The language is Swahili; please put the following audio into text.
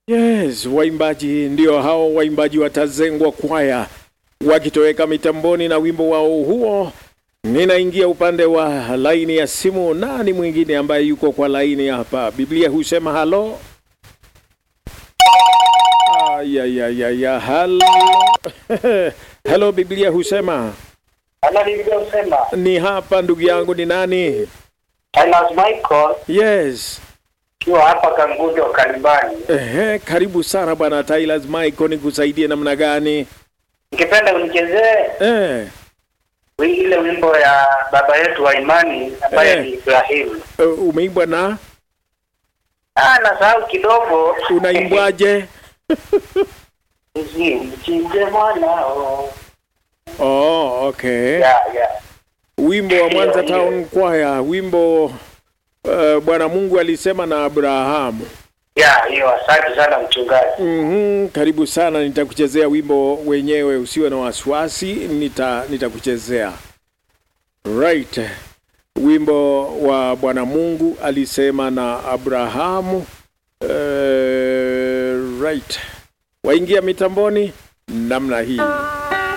Yes, waimbaji ndio hao waimbaji watazengwa kwaya wakitoweka mitamboni na wimbo wao huo. Ninaingia upande wa laini ya simu. Nani mwingine ambaye yuko kwa laini hapa? Biblia husema halo. Ayayayaya, halo halo, Biblia husema Ana Biblia husema ni hapa. Ndugu yangu ni nani? Silas Michael Yes. kiwa hapa Kangundo Kalimani. Ehe, karibu sana bwana Tyler Michael, nikusaidie namna gani? Nikipenda unichezee Eh, wi- ile wimbo ya baba yetu wa imani ambaye Eh. ni Ibrahimu. uh, umeimbwa na Ah, nasahau kidogo. unaimbwaje? Mchinje mwanao. Oh, okay. Ya, ya. Wimbo wa Mwanza Hiyo, Town Choir, wimbo uh, Bwana Mungu alisema na Abrahamu. Ya, hiyo asante sana mchungaji. Mhm, karibu sana, nitakuchezea wimbo wenyewe, usiwe na wasiwasi, nita nitakuchezea. Right. Wimbo wa Bwana Mungu alisema na Abrahamu. Uh, right. Waingia mitamboni namna hii.